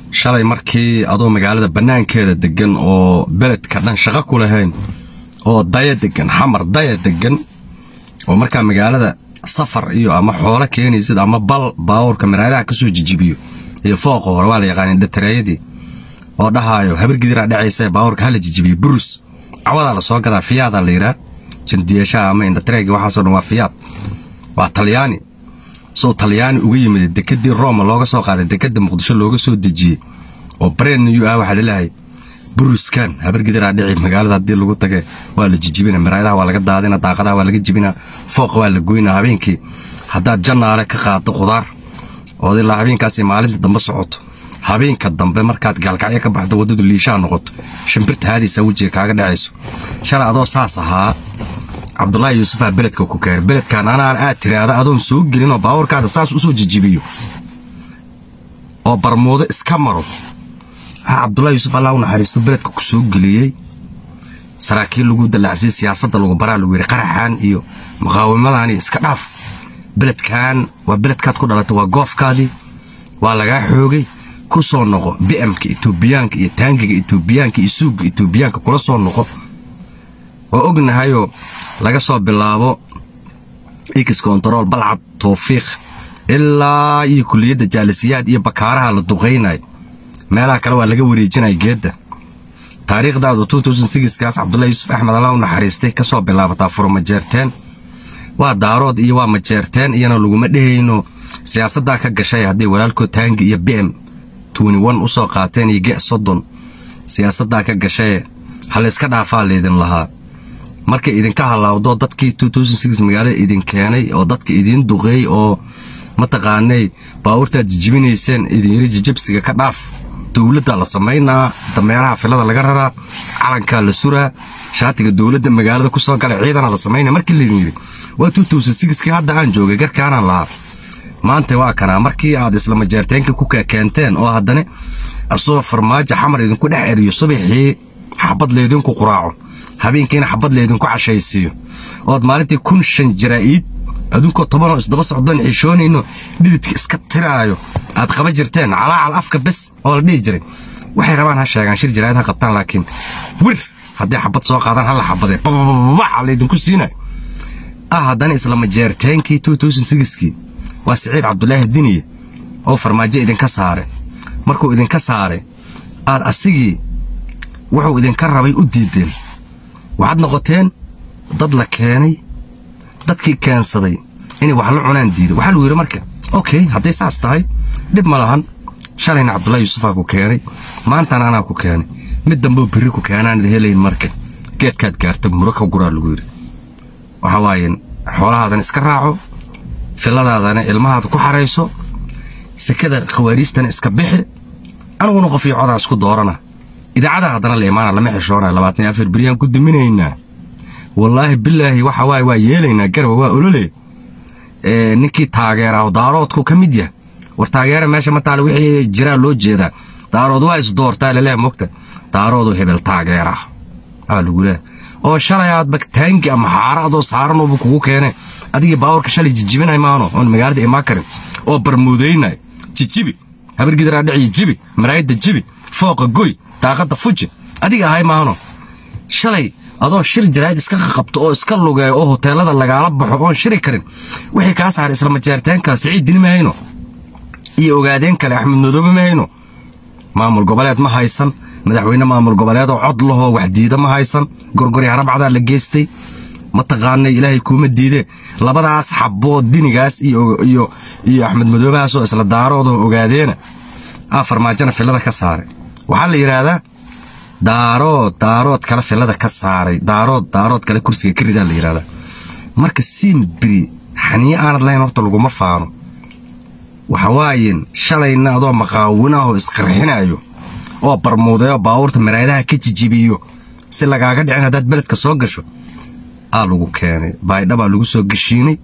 shalay markii adoo magaalada bannaankeeda deggan oo beledka dhan shaqo ku lahayn oo daya deggan xamar daya deggan oo markaa magaalada safar iyo ama xoolo keenaysid ama bal baawurka maraadaha ka soo jijibiyo iyo fooqa hore waa la yaqaaneen dhatareeyadii oo dhahaayo habar gidiraa dhacaysa baawurka hala jijibiyo burus cawadaa la soo gadaa fiyaadaa la yidhaa jandiyashaha ama indhatareegi waxaasoo dhan waa fiyaad waa talyaani soo talyaani uga yimid dekedii roma looga soo qaaday dekeda muqdisho looga soo dejiyey oo breniyu ah waxaa laleeyahay buruskan habargidiraa dhici magaalada haddii lagu tage waa la jijibina maraayadaha waa laga daadina daaqadaha waa laga jibina fooqa waa la goyna habeenkii haddaad jannaale ka qaado khudaar ood ilaa habeenkaasi maalinta dambe socoto habeenka dambe markaad gaalkacyo ka baxdo waddadu liishaha noqoto shimbirta haadiisa wejiga kaaga dhacayso shalay adoo saas ahaa cabdulaahi yuusufaa beledka ku keenay beledkan anaan aad tiraahda adoon soo gelinoo baabuurkaada saas u soo jijibiyo oo barmuudo iska maro cabdulaahi yuusuf allah u naxariisto beledka ku soo geliyey saraakiil lagu dallacsiy siyaasadda lagu baraa lagu yidhi qaraxan iyo muqaawimadani iska dhaaf beledkan waa beledkaad ku dhalatay waa goofkaadii waa lagaa xoogay ku soo noqo bi'amka etoobiyaanka iyo taangiga etoobiyaanka iyo suugga etoobiyaanka kula soo noqo waa ognahayoo laga soo bilaabo x kontarool balcad tawfiiq ilaa iyo kuliyadda jaalisiyaad iyo bakaaraha la duqaynayo meelaha kale waa laga wareejinaya geedda taariikhdaadu kaas cabdulahi yuusuf axmed alla u naxariistay ka soo bilaabataa furmajeerteen waa daarood iyo waa majeerteen iyana laguma dhehayno siyaasaddaa ka gashay hadday walaalkood taangi iyo bm u soo qaateen iyo ge soddon siyaasaddaa ka gashaye halayska dhaafaa laydin lahaa markay idinka halaawdo dadkii magaalada idin keenay oo dadka idiin duqeey oo mataqaanay baawurtaad jijibinayseen idin yiri jijibsiga ka dhaaf dowladda la samaynaa dameeraha filada laga raraa calankaa la suraa shaatiga dowladda magaalada ku soo gala ciidana la samaynaa markii laydin yidhi waa kii hadda aan joogay garkaanaan lahaa maanta waa kanaa markii aad isla majeerteenka ku keenteen oo haddana asagoo farmaajo xamar idinku dhex eriyo subaxii xabad laydinku quraaco habeenkiina xabad laydinku cashaysiiyo ood maalintii kun shan jaraa'iid adunkoo tobanoo isdaba socdoon xishoonayno dhididka iska tiraayo aad qaba jirteen calaacal afka bes oo la dhihi jiray waxay rabaan ha sheegaan shir jaraa'id ha qabtaan laakiin wir hadday xabad soo qaadaan hala xabadee babababaca laydinku siinayo ah haddana isla majeerteenkii kii waa siciid cabdulaahi diniye oo farmaajo idinka saare markuu idinka saare aad asigii wuxuu idinka rabay u diideen waxaad noqoteen dad la keenay dadkii keensaday inay wax la cunaan diida waxaa lagu yidhi marka okey hadday saas tahay dhib ma lahan shalayna cabdulahi yuusufaa ku keenay maantana anaa ku keenay mid dambeo birri ku keenaan ida helayn marka geedkaad gaarta muro ka guraa lagu yidhi waxa waaye xoolahaadan iska raaco filladaadana ilmahaada ku xarayso sekada khawaariijtana iska bixi aniguna qof iyo codaa isku doorana idaacada haddana la imaana lama xishoonaya labaatan iyo afar beryaan ku duminaynaa wallaahi bilaahi waxa waaye waa yeelaynaa garba waa olole ninkii taageeraho daaroodku ka mid yah war taageera meesha mataale wixii jiraa loo jeedaa daarood waa isdoortaa laleeya mogta daaroodu hebel taageerah aa lagu leeha oo shalay aadba taangi ama xaara adoo saaran uuba kugu keene adigii baawurka shalay jijibinay maano oon magaalada imaan karin oo barmuudaynay jijibi habargidaraa dhici jibi maraayadda jibi fooqa goy daaqadda fuji adiga ahay maano shalay adoo shir jaraa'id iska qabto oo iska lugeeyo oo hoteellada lagaala baxo oon shiri karin wixii kaa saaray isla majeerteenka siciid dini ma hayno iyo ogaadeen kale axmed madoobe ma hayno maamul goboleed ma haysan madaxweyne maamul goboleed oo cod lahoo waxdiida ma haysan gorgori harabcdaa la geystay mataqaanay ilaahay kuuma diidee labadaas xaboo dinigaas iyo iyo axmed madoobahaasoo isla daaroodoo ogaadeena aa farmaajona fillada ka saaray waxaa la yidhaahdaa daarood daarood kale fillada ka saaray daarood daarood kale kursiga ka ridaa la yidhahdaa marka siimbiri xaniyo aanad lahayn horta laguma faano waxa waayen shalayna adoo maqaawinahoo isqarxinaayo oo barmuudayo baawurta maraadaha ka jijibiyo si lagaaga dhicin haddaad beledka soo gasho aa lagu keenay baydhabaa lagu soo geshiinay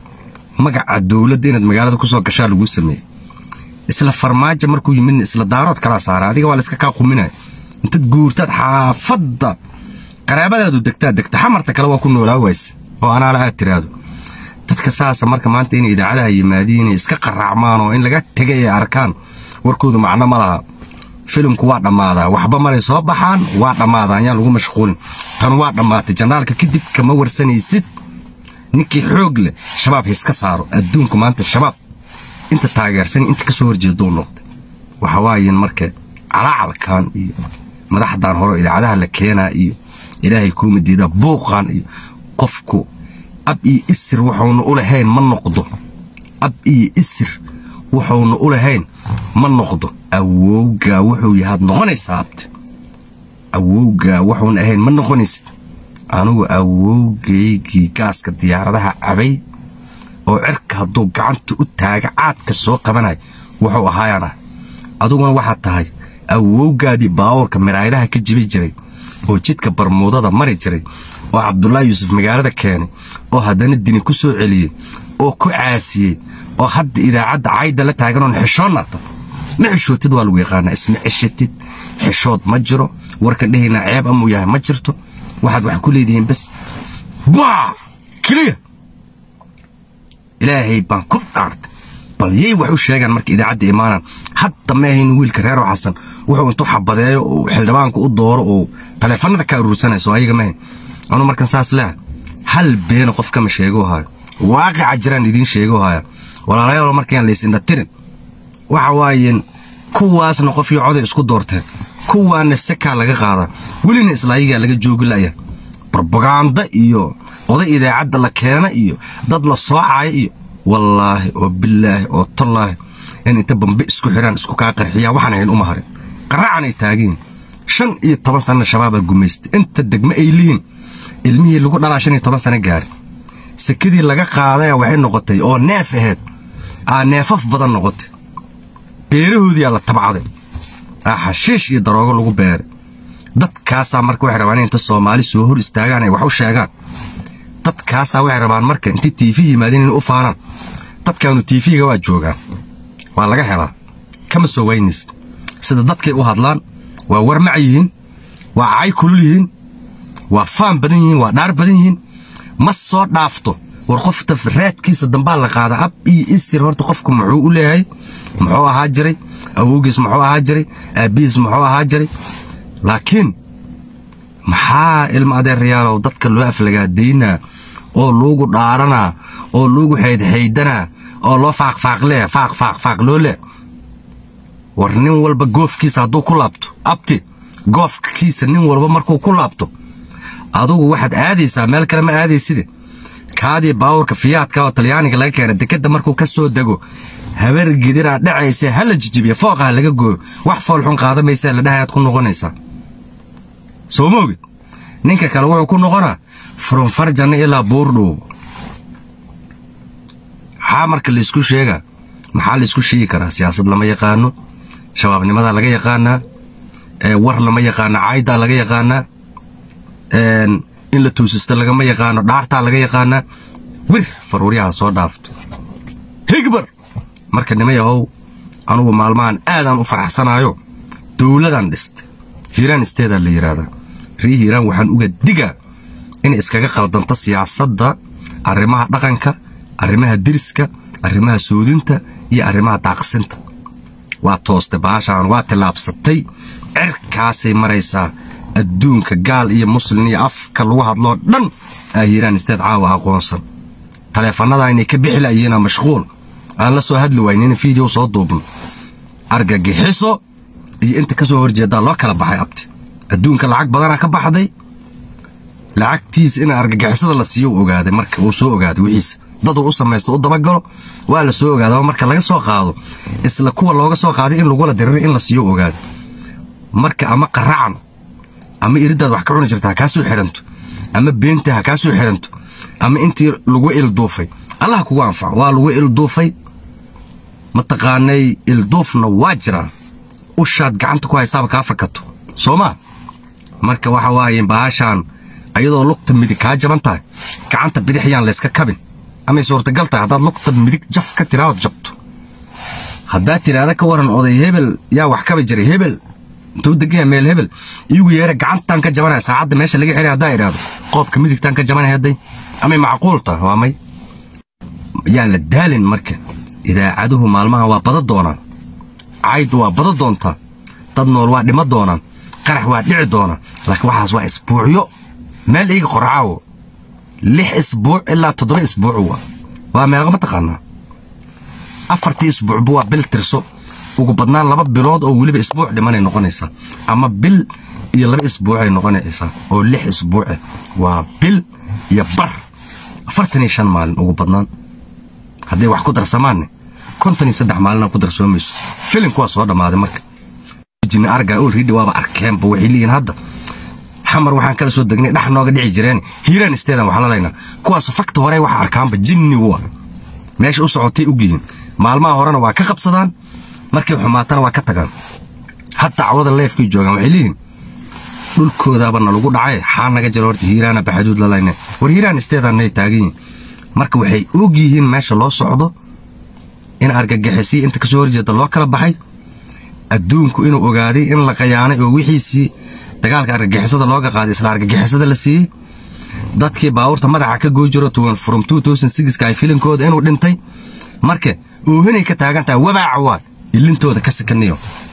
magaca dowladda inaad magaalada ku soo gashaa laguu sameeyey isla farmaajo markuu yimidna isla daarood kalaa saaray adiga waa layska kaa quminaya intaad guurtaad xaafadda qaraabadaadu degtaa degta xamarta kale waa ku noolaa wayse oo anaala aad tiraahdo dadka saasa marka maanta inay idaacadaha yimaadiin inay iska qaraacmaan oo in laga tegay ay arkaan warkoodu macno ma laha filimku waa dhammaadaa waxba malay soo baxaan waa dhammaadaan yaan lagu mashquulin tan waa dhammaatay janaalka kadib kama warsanaysid ninkii xoog leh shabaab hiska saaro adduunku maanta shabaab inta taageersan inta ka soo horjeeduu noqday waxa waayen marka calaacalkan iyo madaxdan hore idaacadaha la keenaa iyo ilaahay kuuma diidaa buuqan iyo qofku ab iyo isir wuxuuna u lahayn ma noqdo ab iyo isir wuxuuna u lahayn ma noqdo awowgaa wuxuu yahaad noqonaysaa abti awowgaa wuxuuna ahayn ma noqonaysid anugu awowgaygii gaaska diyaaradaha cabay oo cirka hadduu gacanta u taaga caadka soo qabanayo wuxuu ahaayaan ah aduguna waxaad tahay awowgaadii baawurka miraaylaha ka jibi jiray oo jidka barmuudada mari jiray oo cabdulaahi yuusuf magaalada keenay oo haddana dini ku soo celiyey oo ku caasiyey oo hadda idaacadda caayda la taaganoon xishoonnata ma xishootid waa lagu yaqaanaa isma ceshatid xishood ma jiro warkan dhehaynaa ceeb amuu yahay ma jirto waxaad wax ku leedihiin bas baa keliya ilaahay baan ku dhaartay bal yay wax u sheegaan marka idaacadda imaanaan hadda ma ahayn wiilka reero xasan wuxuu intuu xabadeeyo oo xildhibaanka u dooro oo taleefanada ka aruursanayso ayaga ma ahayn anuu markan saas leeha hal beena qof kama sheego haayo waaqica jiraan idiin sheego haya walaalayaal markaan laysindha tirin waxa waayeen kuwaasna qof iyo coday isku doorteen kuwaana sakaa laga qaadaa welina islaayigaa laga joogi la'ya barbagaanda iyo oday idaacadda la keena iyo dad la soocaya iyo wallaahi oo bilaahi oo tallaahi in inta bambe isku xidhaan isku kaa qarxiyaan waxaan ahayn uma harin qaraacanay taagiin shan iyo toban sanna shabaabaa gumaystay inta degme ay lihiin ilmihii lagu dhalaa shan iyo toban sano gaari sekadii laga qaadaya waxay noqotay oo neef ahayd aa neefaf badan noqotay beerahoodiyaa la tabcaday aa xashiish iyo daroogo lagu beeray dadkaasaa marka waxay rabaan inta soomaali soo hor istaagaan ay wax u sheegaan dadkaasaa waxay rabaan marka intay tiifi yimaadeen inay u faanaan dadkaanu tiifiga waa joogaan waa laga helaa kama soo waynaysid sida dadkay u hadlaan waa warmac yihiin waa cay kulul yihiin waa faan badan yihiin waa dhaar badan yihiin ma soo dhaafto war qofta raadkiisa dambaa la qaada ab iyo istir horta qofku muxuu u leeyahay muxuu ahaa jiray awowgiis muxuu ahaa jiray aabbihiis muxuu ahaa jiray laakiin maxaa ilma adeerayaalow dadka loo aflagaadaynaa oo luugu dhaaranaa oo luugu xaydxaydanaa oo loo faaqfaaqlee faaq faaq faaq loo leh war nin walba goofkiisa hadduu ku laabto abti goofkiisa nin walba markuu ku laabto adugu waxaad aadaysaa meel kale ma aadayside kaadii baawurka fiyaadka oo talyaaniga laga keena dekedda markuu ka soo dego habar gidiraa dhacaysa ha la jijibiya fooqaha laga gooyo wax foolxun qaadamaysaa la dhahayaad ku noqonaysaa soo moogid ninka kale wuxuu ku noqonaa furunfarjanna ilaa buurdhow maxaa marka laysku sheegaa maxaa laysku sheegi karaa siyaasad lama yaqaano shabaabnimadaa laga yaqaanaa war lama yaqaano caaydaa laga yaqaanaa in la toosista lagama yaqaano dhaartaa laga yaqaanaa wir faruuryaha soo dhaafto higbar marka nima yahow anugu maalmahan aadaan u faraxsanaayo dowladaan dhistay hiiraan isteedaa la yidhaahdaa rii hiiraan waxaan uga digaa inay iskaga qaldanto siyaasadda arrimaha dhaqanka arrimaha deriska arrimaha soodinta iyo arrimaha daaqsinta waa toostay baashaan waa tillaabsatay cirkaasay maraysaa adduunka gaal iyo muslin iyo afka lagu hadloo dhan aa hiiraan isteed caawa aqoonsan taleefannadaa inay ka bixi la'yihiinaa mashquul aan la soo hadli waynin in fiideo soo duubno argagixiso iyo inta ka soo horjeedaa loo kala baxay abti adduunka lacag badanaa ka baxday lacagtiisa in argagixisada la siiyo u ogaaday marka uu soo ogaaday wixiisa daduu u samaysto u dabagalo waa la soo ogaadaba marka laga soo qaado isla kuwa looga soo qaaday in lagula diriray in la siiyo u ogaaday marka ama qaracan ama iriddaad wax ka cuni jirta ha kaa soo xihanto ama beenta ha kaa soo xihanto ama intii lagu ilduufay allah kugu anfaco waa lagu ilduufay mataqaanay ilduufna waa jiraa ushaad gacanta ku haysaaba kaa fakato soo maa marka waxa waaye baashaan ayadoo lugta midig kaa jaban tahay gacanta bidix yaan layska kabin amay suurtagal tahay haddaad lugta midig jaf ka tiraahod jabto haddaad tidhaahda ka waran oday hebel yaa wax kaba jiray hebel intuu degaya meel hebel iigu yeera gacantaan ka jabanaya saacadda meesha laga xiray haddaa idhaahdo qoobka midigtaan ka jabanaya hadday amay macquul tahay waa may yaan la daalin marka idaacaduhu maalmaha waa bada doonaan cayd waa bada doontaa dad nool waa dhima doonaan qarax waa dhici doona laakiin waxaas waa isbuucyo meel iiga qorcaawo lix isbuuc ilaa toddoba isbuuc waa waa meeqa mataqaanaa afartii isbuucba waa bil tirso ugu badnaan laba bilood oo weliba isbuuc dhimanay noqonaysaa ama bil iyo laba isbuucay noqonaysaa oo lix isbuuce waa bil iyo bar afartan iyo shan maalin ugu badnaan hadday wax ku darsamaanne konton iyo saddex maalina ku darsoomayso filimku waa soo dhammaaday marka jini arga oo ridhi waaba arkeenba waxay leeyihin hadda xamar waxaan kala soo degnay dhex nooga dhici jireen hiiraan isteedan wax lalaynaa kuwaas fakta hore waxa arkaanba jinni waa meesha u socotay ogyihiin maalmaha horena waa ka qabsadaan markay xumaatana waa ka tagaan hataa cawada leefkay joogaan waxay leeyihin dhulkoodaaba nalagu dhacay xaa naga jiro horta hiiraana baxaduud lalayne war hiiraan isteedaanay taagan yihin marka waxay og yihiin meesha loo socdo in argagixisii inta kasoo horjeeda loo kala baxay adduunku inuu ogaaday in la qayaanay oo wixiisii dagaalka argagixisada looga qaaday isla argagixisada la siiyey dadkii baabuurta madaxa ka goy jiro from ay filinkooda inuu dhintay marka oohinay ka taagan tahay wabaaca waa ilintooda ka sikaniyo